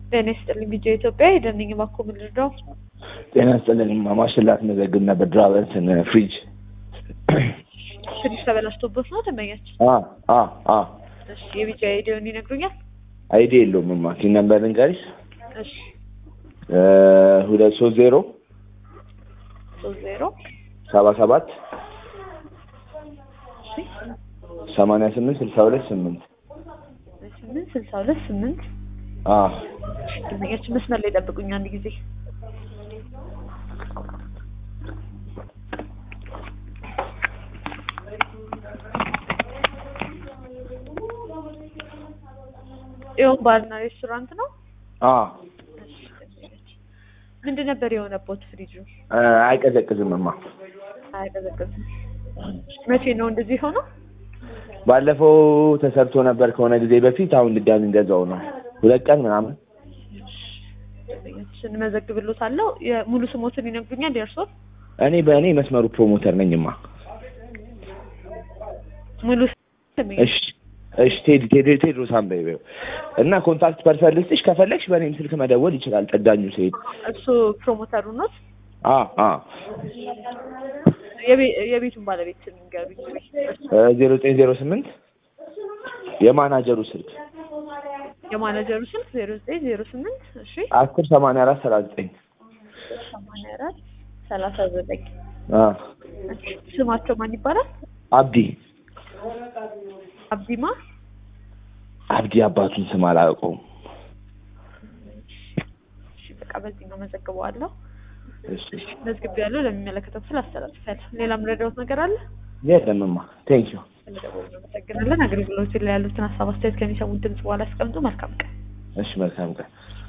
ጤና ይስጥልኝ ቢጄ ኢትዮጵያ የደንኝ ባኮ ምድር ነው። ጤና ይስጥልኝ ማሽላት መዘግብ ነበር ድራቨንትን ፍሪጅ ፍሪጅ ተበላሽቶበት ነው ደንበኛችን። አ አ አ እሺ የቢጄ አይዲውን ይነግሩኛል? አይዲ የለውም ማ ቲን ነምበር ልንገርሽ እሺ እ ሁለት ሶስት ዜሮ ሶስት ዜሮ ሰባ ሰባት እሺ ሰማንያ ስምንት ስልሳ ሁለት ስምንት ስምንት ስልሳ ሁለት ስምንት አ ደንበኛችን መስመር ላይ ጠብቁኝ አንድ ጊዜ ይኸው ባርና ሬስቶራንት ነው። አ እሺ ደንበኛችን ምንድን ነበር የሆነቦት ፍሪጁ? እ አይቀዘቅዝም ማ አያቀዘቅዝም። መቼ ነው እንደዚህ ሆነው? ባለፈው ተሰርቶ ነበር ከሆነ ጊዜ በፊት አሁን ድጋሚ እንደዛው ነው ሁለት ቀን ምናምን ደንበኛችን እንመዘግብሎታለሁ። የሙሉ ስሞትን ይነግሩኛል የእርስዎን? እኔ በእኔ መስመሩ ፕሮሞተር ነኝማ ሙሉ ስም ደንበኛችን እሺ እሺ ቴዲ ቴዲ ቴድሮስ አንበይው እና ኮንታክት ፐርሰን ልስጥሽ ከፈለግሽ በእኔም ስልክ መደወል ይችላል ጠጋኙ ሲሄድ እሱ ፕሮሞተሩ ኖት? አ አ የቤ- የቤቱን ባለቤት ስም ንገሩኝ። ዜሮ ዘጠኝ ዜሮ ስምንት የማናጀሩ ስልክ የማናጀሩ ስልክ ዜሮ ዘጠኝ ዜሮ ስምንት እሺ አስር ሰማንያ አራት ሰላሳ ዘጠኝ ሰማንያ አራት ሰላሳ ዘጠኝ አ ስማቸው ማን ይባላል? አብዲ አብዲማ አብዲ አባቱን ስም አላውቀውም። እሺ በቃ በዚህ ነው መዘግበዋለሁ። እሺ መዝግብ ያለው ለሚመለከተው ክፍል አስተላልፋለሁ። ሌላ ምረዳውት ነገር አለ? የለምማ ቴንክ ዩ ስለደወሉ እናመሰግናለን። አገልግሎት ላይ ያሉትን ሀሳብ አስተያየት ከሚሰሙት ድምጽ በኋላ ያስቀምጡ። መልካም ቀን። እሺ መልካም ቀን